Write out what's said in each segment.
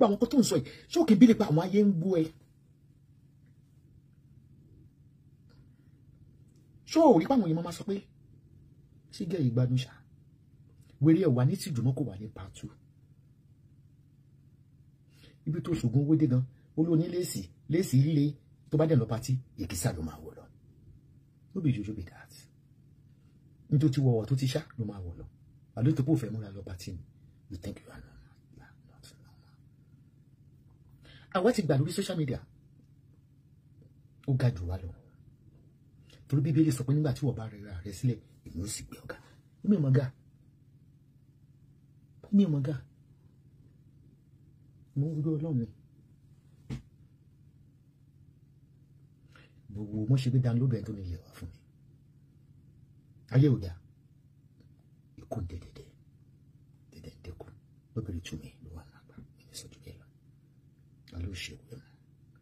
gbogbo àwọn kan tó ń sọ yìí ṣé òkè bí nípa àwọn ayé ń gbọ́ ẹ ṣé ò rí pàwọn èèyàn máa sọ pé ṣé gẹ́ ìgbádùn ṣá wèrè ẹ̀ wà ní tìjú mọ́ kò wà ní pàtó ibi tó ṣògùn owó dé gan olóní léèsì léèsì líle tó bá dẹ̀ lọ patí èkìsà ló máa wọ̀ lọ no be jojo be that nítorí tí wọ́wọ́ tó ti ṣá ló máa wọ̀ lọ àlọ́ tó kò fẹ́ múra lọ patí ni you think you are normal you are not normal. àwa ti gbà lórí social media ó ga jù wá lọ torí bíbélì sọ pé nígbà tí wọ́n bá rẹra rẹ sílẹ̀ èmi ò sì gbé ọ̀gá èmi ò mọ̀ gà èmi ò mọ̀ gà mo ń gbé ọlọ́run mi gbogbo mo ṣe gbé download ẹ̀ tó ní ilé wa fún mi ayé ò dáa ikú ń dẹdẹdẹ dẹdẹ ń dẹkù lóbìnrin tú mi ló wà nàgbà ẹni sọjú bẹ́ẹ̀ lọ wọn ló ṣe òwe mu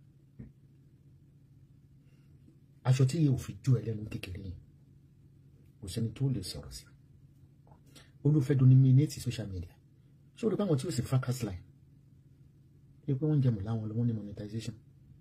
aṣọ tí yóò fi jó ẹlẹ́nu kékeré yìí kò sẹ́ni tó lè sọ̀rọ̀ sí olùfẹ́ dominate social media ṣé o rí báwọn tí ó sì fracas line ṣe pé wọ́n ń jẹmọ̀ láwọn lọ́wọ́ ní monetization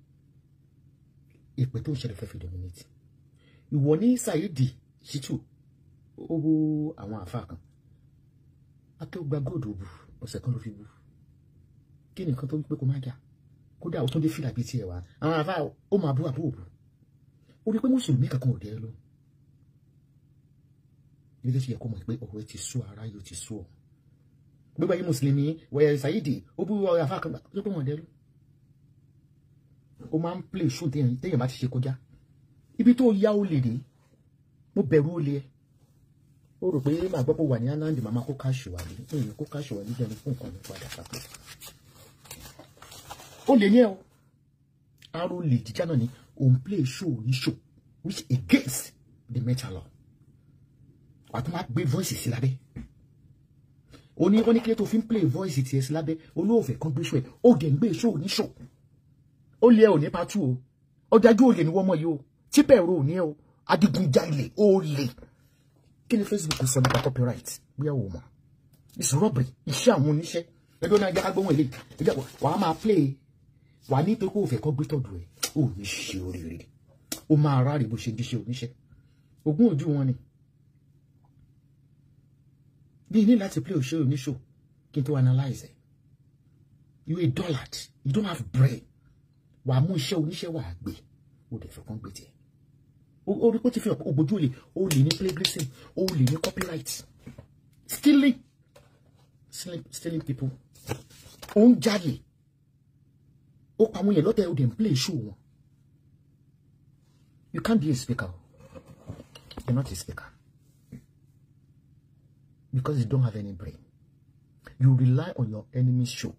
ìpè tó ń ṣẹlẹ̀ fẹ́ fi dominate ìwọ ní Saidi Shittu ó bú àwọn àfa kan akéwògbà góòdù bù ọ̀sẹ̀ kan ló fi bú kí ni nǹkan tó ń pé kó má jà kódà ó tún dé fìlà bíi tiẹ̀ wá àwọn àfa ó máa bú àbúrò bù ó rí pé mùsùlùmí kankan ò dé lọ ilé ṣe yẹ kó mọ̀ pé ọ̀rọ̀ ẹ ti sú ara yóò ti sú ọ gbogbo ayé mùsùlùmí wẹ̀yẹ Saidi ó bú ọ̀rọ̀ àfa kan tó pé wọ́n dé lọ ó máa ń play show téèyàn bá ti ṣe kọjá ibi tó yá ó lè dé mo bẹ̀rù ó lé ẹ ó rò pé màá gbọ́ pé wà ní anandi màmá kó káṣù wà ní èyí kó káṣù wà ní jẹun fún nǹkan nípa àdàkà ó lè ní ẹ o aró lè jíjá náà ni òun play show ní show which against the metal law wà tó máa gbé voice sí lábẹ́ ó ní ó ní kí ló tó fi ń play voice tiẹ̀ sí lábẹ́ olóòfẹ́ kan gbé show ẹ̀ ó dẹ̀ ń gbé show ní show ó lé ẹ ò ní patu o ọdájú ò lè ní wọ́n mọ̀ yìí o tí bẹ̀rù ò ní ẹ o adigunjalè ó lè kí ni Facebook sọ nípa copyright bóyá o mọ̀ it's robbery iṣẹ́ àwọn oníṣẹ́ ẹgbẹ́ náà jẹ́ ká gbóhùn èlé ìjà wàá máa play wàá ní pé kó o fẹ́ kọ́ gbé tọ̀dù ẹ̀ ó ní ṣe oríire ó máa ráre bó ṣe díṣẹ́ oníṣẹ́ ogún ojú wọn ni bí ní láti play òṣèré oníṣò kí n tó analyze ẹ̀ you a dullard you don't have brain wà á mú iṣẹ́ oníṣẹ́ wà á gbé ó dẹ̀ fẹ́ kán gbé tiẹ̀ orí kó ti fi hàn ògbójú olè ó lè ní plagiarism ó lè ní copyright stealing stealing, stealing people ó ń jalè ó pa àwọn yẹn lọ́tẹ̀ ó dẹ̀ ń play show wọn you can't be a speaker you're not a speaker because you don't have any brain you rely on your enemy's show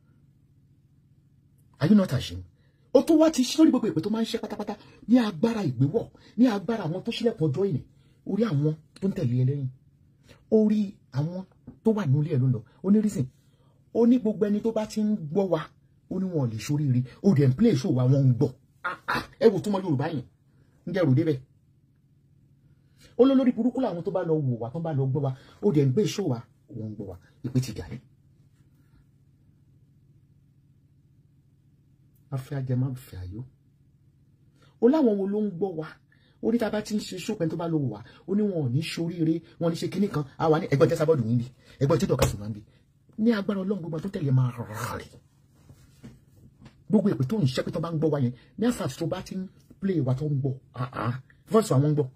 are you not ashamed ó tún wá ti ṣí lórí gbogbo ìpè tó máa ń ṣe pátápátá ní agbára ìgbéwọ̀ ní agbára àwọn tó ṣílẹ̀kùn ọjọ́ ìní orí àwọn tó ń tẹ̀lé ẹ lẹ́yìn orí àwọn tó wà nílé ẹ ló ń lọ ó ní reason ó ní gbogbo ẹni tó bá ti ń gbọ́ wa ó ní wọn ò lè ṣoríire ó dẹ̀ ń play show wa wọn ń gbọ́ ẹ wò túmọ̀ Yorùbá yẹn ń jẹ́ ròdé bẹ́ẹ̀ ó ló lórí burúkú làwọn tó bá lọ wò wá tó bá lọ gbọ́ wa ó dẹ̀ ń gbé show wa òun ń gbọ́ wa ìpè ti jà yẹn. afẹ́ ajẹmọ́ afẹ́ ayó ó láwọn wo ló ń gbọ́ wa ó ní tá a bá ti ń ṣe ṣópẹ́ tó bá lọ wò wá ó ní wọn ò ní ṣoríire wọn ní ṣe kinní kan àwa ní ẹgbọ́n tẹ́sà bọ́ọ̀dù níbi ẹgbọ́n tí dọ̀ka sùnmọ́ níbi ní agbára ọlọ́run gbogbo tó tẹ̀lé máa rà rẹ̀ gbogbo èpè tó ń ṣẹ́ pé tó bá ń gbọ́ wa yẹn ní àfàtì tó bá ti ń play wa tó ń gbọ́ àá voice àwọn ń gbọ́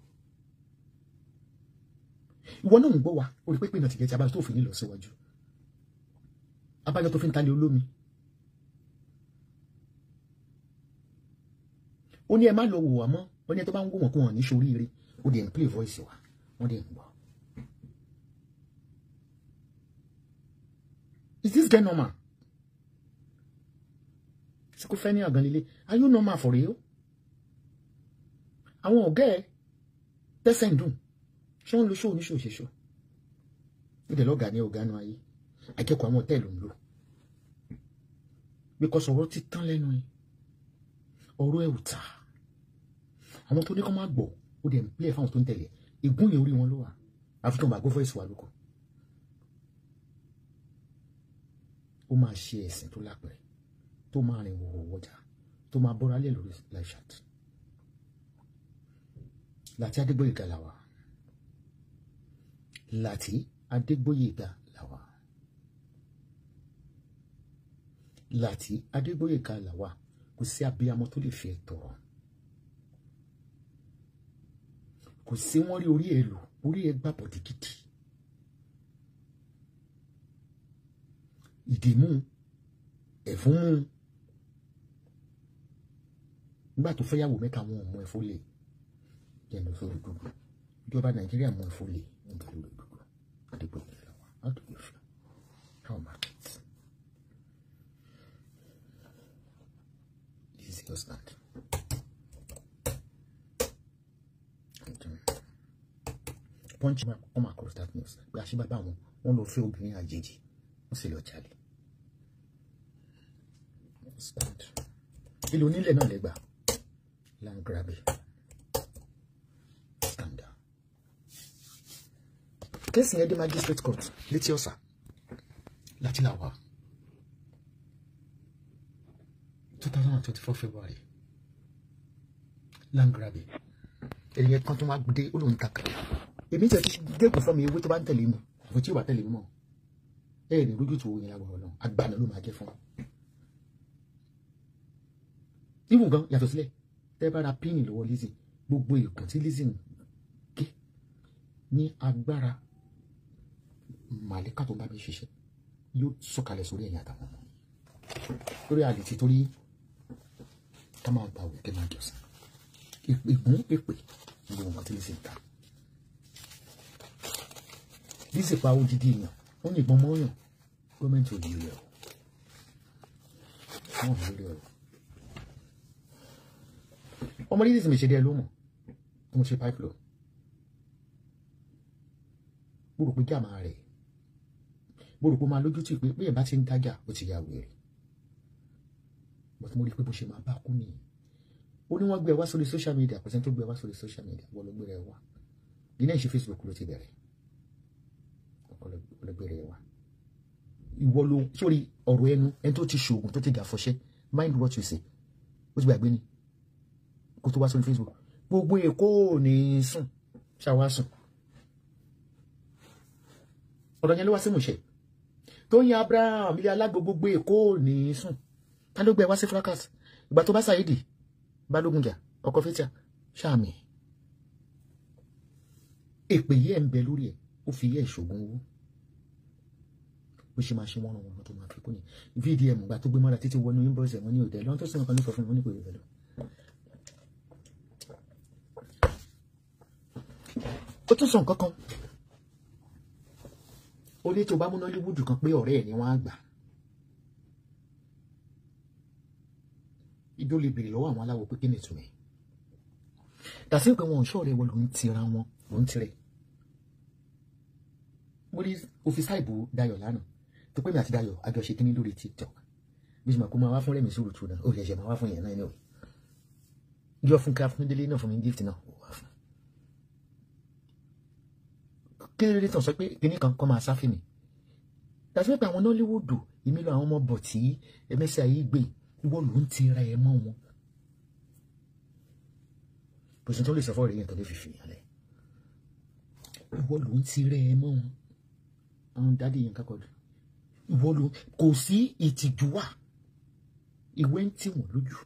ìwọ náà ń gbọ́ wa ó rí pé pé náà ti gẹ̀ tí abájọ tó fi ní lọ síwájú abájọ tó fi ń talẹ̀ olómi ó ní ẹ má lọ wò wá mọ́ ó ní ẹ tó bá ń wò wọ́n kó wọn ní soríire ó dẹ̀ ń play voice wa wọ́n dẹ̀ ń gbọ́. is this guy normal? ṣé kò fẹ́ ní àgàn líle are you normal for real? àwọn ọ̀gá ẹ tẹ́sẹ̀ ń dùn ṣé wọ́n lo ṣó oníṣòwò ṣe ṣó ìdẹ̀ lọ́gàá ní ọ̀gá náà ayé akẹ́kọ̀ọ́ àwọn hòtẹ́ẹ̀lì ń lò because ọ̀rọ̀ ti tán lẹ́nu yìí ọ̀rọ̀ ẹ̀ ò ta àwọn tó ní kọ́ máa gbọ́ ó dẹ̀ ń pílẹ̀ fáwọn tó ń tẹ̀lé ègún yẹn orí wọn ló wà àfi tó ń bá gbọ́ voice wa lóko ó máa ṣe ẹ̀sìn tó lápẹ̀rẹ̀ tó máa rìn wọ̀wọ̀ wọjà tó máa bọ́ra lé lórí live chat láti Adégbóyèga làwà láti Adégbóyèga làwà láti Adégbóyèga làwà kò sí abiyamọ tó lè fi ẹ tọrọ kò sí wọn rí orí ẹ lò orí ẹ gbà bọ̀dì gidi ìdìmú ẹ̀fún mú nígbà tó fẹ́ yàwó mẹ́ta wọn ò mọ ẹ̀fọ́ lè jẹ́nu sórí gbogbo ìjọba nàìjíríà mọ ẹ̀fọ́ lè nígbà lórí gbogbo àdìgbò ìlera wa how do you feel how market this is your stand. punch come across that news pé àṣìbàbà wọn wọn lọ fẹ́ obìnrin àjèjì wọn sì lọ jalè stand ilé onílẹ̀ náà lẹ́gbà land grabbing stand down kéèsì yẹn dé magistrate court létí ọ̀sà láti làwà two thousand and twenty four february land grabbing ènìyàn kan tó máa gbé olóhùn takà èmi tẹ̀ ti dẹ́kun fún mi ewé tó bá ń tẹ̀lé mi àbò tí ò bá tẹ̀lé mi mọ́ ẹ̀ ní lójú tó yẹn lágbọ̀rọ̀ náà agbára ló máa jẹ́ fún un. ibùn gan yàtọ̀ sílẹ̀ tẹ́ bá ra píìnì lọ́wọ́ Lizzy gbogbo ìkùn tí Lizzy ń gé ní agbára màlíkà tó bá mi ṣiṣẹ́ yóò sọ̀kalẹ̀ sórí ẹ̀yìn àtàwọn ọmọ lórí àlètí torí ká máa gba òkè máa jọ̀sìn ìgbón èpè gbogbo wọn tí Lizzy ń ta Lizzy pa odidi èèyàn ó ní ìbọn mọ́yàn gọ́ọ̀mẹ̀ntì ò yí rẹ̀ o wọ́n ò yí rẹ̀ o ọmọ Lizzy tí mi ṣe díẹ̀ ló mọ̀ mo ṣe pipe flow mo rò pé jàmá rẹ̀ mo rò pé ó máa lójú tì pé bí ẹ̀ bá ti ń dájà ó ti ya wèrè but mo rí i pé bó ṣe máa bá kú nìyí ó ní wọ́n gbé ẹ wá sórí social media kò sẹ́ni tó gbé ẹ wá sórí social media wọ́n ló gbé ẹ wá ilé ìṣe Facebook ló ti bẹ̀rẹ̀ ọkọ ló gbé ẹ wá ìwọ ló sórí ọ̀rọ̀ ẹnu ẹni tó ti ṣoògùn tó ti dà fọṣẹ́ mind what you say ó ti gbàgbé ni kó tó wá sórí Facebook gbogbo èkó ò ní sùn ṣàwá sùn ọ̀rọ̀ yẹn ló wá sí mùṣẹ́ tó yin Abraham ilé alágbo gbogbo èkó ò ní sùn ta ló gbé ẹ wá sí fracas ìgbà tó bá ṣàyèdì balógun jà ọkọ fẹtíà ṣáàmì èpè yìí ẹ ń bẹ lórí ẹ ó fi yẹ ìṣògùn owó bó ṣe máa ṣe wọn wọn tó máa fi kún yẹn vdm gba tó gbé mọ́ra títí wọnú inbox ẹ̀ wọ́n ní òdẹ lọ́n tó sọ̀rọ̀ kan ní sọ fún mi wọ́n ní kò yẹ lọ. ó tún sọ nǹkan kan ó ní tó bá múná líwúdù kan pé ọ̀rẹ́ ẹ̀ ni wọ́n á gbà ibi ó lè béèrè lọ́wọ́ àwọn aláwọ̀ pé kí ni ìtumọ̀ dàsí pé wọn ò ṣọ́ọ̀rẹ́ wọn ló ń tira wọn ló ń tirẹ̀ mo rí òfìsà ìbò Dayọ̀ lánàá tó pé mi àti Dayọ̀ àjọṣe kínní lórí TikTok bí mo kó máa wá fún rẹ̀mí sùúrù tù náà ó yẹ ṣe máa wá fún yẹn náà anyway yọ fún ká fún délé náà fún mi gift náà ó wá fún kí ló dé tàn sọ pé kínní kan kọ́ máa sáfì mi dàsí pé àwọn Nollywood èmi lọ àwọn ọmọ bọ̀ tí ẹmẹ́sì ayé gbé ìwọ ló ń tira ẹ mọ́ wọn kò sí tó lè sọ fọ́ rẹ̀ yẹn tó lè fi fìyàn lẹ̀ ìwọ ló ń tira ẹ mọ́ wọn àwọn dáàdi yẹn kákọ́ dùn ìwọ ló kò sí ìtìjú wà ìwé ń tì wọ́n lójú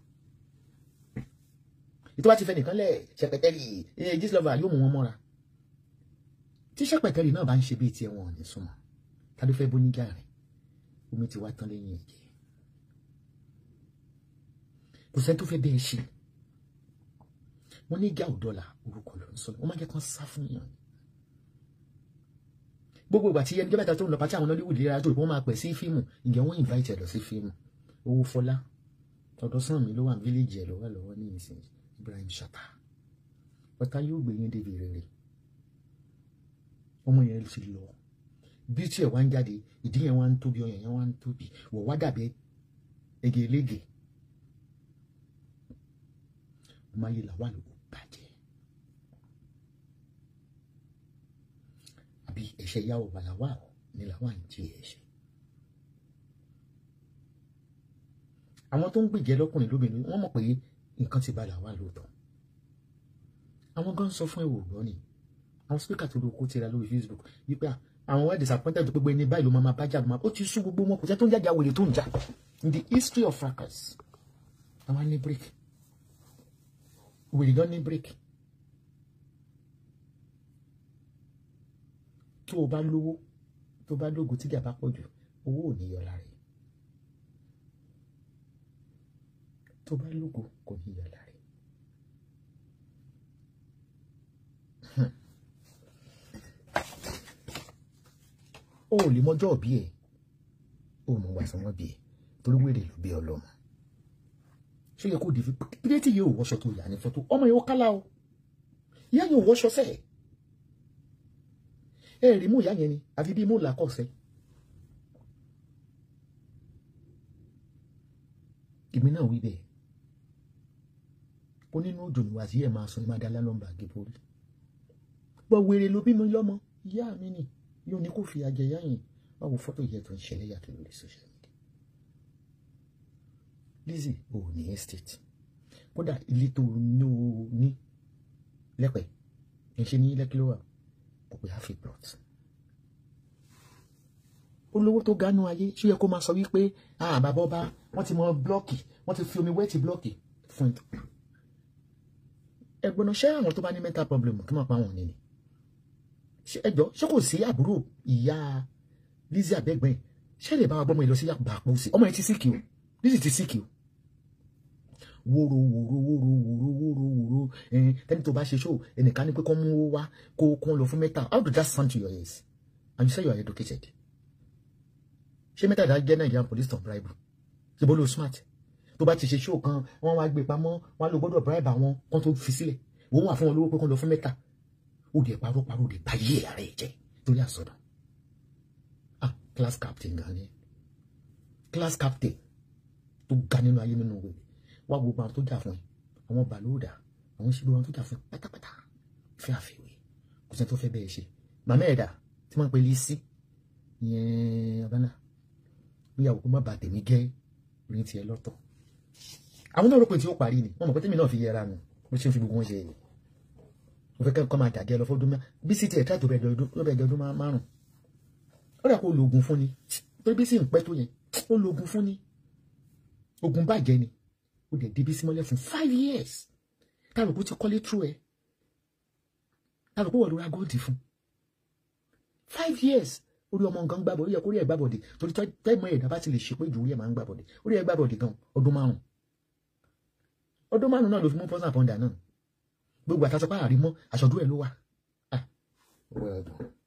ètò bá ti fẹ́ nìkan lẹ̀ ṣẹpẹtẹ́rì ẹ̀ jíṣlọ́fà yóò mú wọn mọ́ra tí ṣẹpẹtẹ́rì náà bá ń ṣe bíi tiẹ̀ wọn ò ní súnmọ́ ta ló fẹ́ bóníjà rẹ̀ omi ti wá tán lẹ́yìn ẹ̀jẹ̀ kò sẹ́ni tó fẹ́ bẹ́ẹ̀ ṣe wọ́n ní ìjà òdọ́là orúkọ ló ń sọ wọ́n máa jẹ́ kán sá fún yàn gbogbo ìgbà tí ẹni jẹ́bẹ̀ta tó ń lọ pàtí àwọn Nollywood lera tó wọ́n máa pẹ̀ sí fíìmù ǹjẹ́ wọ́n invite ẹ̀ lọ sí fíìmù owó fọlá ọ̀dọ̀ sàn mi ló wà ní fíléèjì ẹ̀ lọ́wọ́ lọ́wọ́ ní ìsìn Ibrahim Chatta ọ̀tá yóò gbé yín débi rere ọmọ yẹn ti lọ bí tí ẹ̀ wá ń jáde ìdí yẹn wá ń tóbi ọyàn yẹn wá ń tóbi wọ̀ wá dàbí ege elége ọmọ ayé làwà ló bàjẹ́ àbí ẹ̀ṣẹ̀ yà wọ̀ làwà ní làwà ń jẹ ẹ̀ṣẹ̀ àwọn tó ń gbèjẹ́ lọ́kùnrin lóbìnrin wọ́n mọ̀ pé nǹkan ti balẹ̀ wá lóòótọ́ àwọn gan sọ fún ẹ̀wò gbọ́ ni àwọn spíkà tó lóko tira lórí Facebook wípé àwọn wá disappointed tó gbogbo ẹni báyìí ló máa máa bá jà máa ó ti sún gbogbo wọn kò sẹ́ tó ń jàjà wèrè tó ń jà in the history of fracas àwọn ní break wèrè gan ní break tó o bá lówó tó o bá lógo tíjà bá pọ̀ jù owó ò ní yọ lára ẹ̀ tó o bá lógo kò ní yọ lára ẹ̀. o ò lè mọjọ́ òbí ẹ̀ o mọ̀ wá sanwó bí ẹ̀ torí wèrè ló bí ọlọ́mọ ṣé yẹ kó di fi pírẹ́tì yóò wọṣọ tó yà ní fọ́tò ọmọ yóò kálá o ìyá yóò wọṣọ sẹ́ẹ̀ ẹ rí mú ìyá yẹn ni àfi bí mú làkọ̀ọ́sẹ́ èmi náà wí bẹ́ẹ̀ ó nínú òjò níwà tí ẹ̀ máa sọ ní máa dá lálọ́mbà gébórí gbọ́ wèrè ló bí mi lọ́mọ ìyá mi ni yóò ní kó fi àjẹyá yìí wá wo fọ́tò yẹ tó ń ṣẹlẹ̀ yàtọ̀ lórí social media Lizzy ò ní estate kódà ilé tó ní o ní lẹ́pẹ̀ ẹ̀ ṣe ní lẹ́kí ló wà kò pé half a plot olówó tó gánú ayé ṣó yẹ kó máa sọ wípé ah bàbá ọba wọ́n ti mọ blọọkì wọ́n ti fi omi wẹ́ẹ̀tì blọọkì fún ẹ ẹ̀gbọ́n ṣé àwọn tó bá ní mental problem kí wọ́n pa wọn nìyí ẹjọ́ ṣé kò sí àbúrò ìyá Lizzy abẹ́gbẹ́ ṣé lè bá wa gbọ́mọ yìí lọ sí yàgbà àpò sí ọmọ yẹn ti síkì o Lizzy ti síkì o wóró wóró wóró wóró wóró wóró ẹn tẹ́ni tó bá ṣe ṣó ẹnìkan ní pé kọ́ mú owó wá kó kó lọ fún mẹ́ta how do that sound to your ears and you say you are educated ṣé mẹ́ta ìdá jẹ́ Nigerian police don bribe ṣe bó lo smart tó bá ti ṣe ṣó kan wọ́n wá gbé pamọ́ wọ́n á lọ gbọ́dọ̀ bribe àwọn kan tó fi sílẹ̀ wọ́n wà fún wọn lówó pé kó lọ fún mẹ́ta ó dẹ̀ parọ́ parọ́ ó dẹ̀ bá yé ara ẹ̀ jẹ́ torí àsọdọ̀ ah class captain gan ni class captain tó ga nínú ayé nínú wèrè wá gbogbo àwọn tó jà fún ẹ àwọn bàlóòdà àwọn ìṣèlú àwọn tó jà fún ẹ pátápátá fẹ́ àfẹ́wé kò sẹ́ni tó fẹ́ bẹ́ẹ̀ ṣe màmá ẹ̀dá tí wọ́n ń pè Lizzy yẹn abala bóyá òkú má bà tèmi gẹ́ orin tiẹ̀ lọ́tọ̀ àwọn náà rò pé tí ó parí ni wọ́n mọ̀ pé tèmi náà fi yẹra nù bó ṣe ń fi gbogbo wọn ṣe yìí mo fẹ́ kọ́ máa dàgẹ́ lọ fọ́dún mẹ́ta bí sí tiẹ̀ tíráàtò bẹ̀ẹ̀ dọ́dún márùn ó dà kó lo oògùn fún ni torí bí sì ń pẹ́ tó yẹn ó lo oògùn fún ni oògùn bàjẹ́ ni ó dẹ̀ débi sí mọ́lẹ̀ fún five years tàbí ti kọ́lé trú ẹ tàbí wọ́n lóra góòdì fún five years orí ọmọ nǹkan gbàbọ̀ orí ẹ̀ kórìí ẹ̀ gbàbọ̀dì torí tẹ́gbọ́n ẹ̀dá bá ti lè ṣe pé jù orí ẹ̀ máa ń gbàbọ̀dì orí ẹ̀ gbàbọ̀dì gan ọdún márùn ọdún márùn náà ló fi mú pọ́sán àpọ̀ndà náà gbogbo àtàtọ́pá àrímọ́ àṣọdún ẹ̀ ló wà.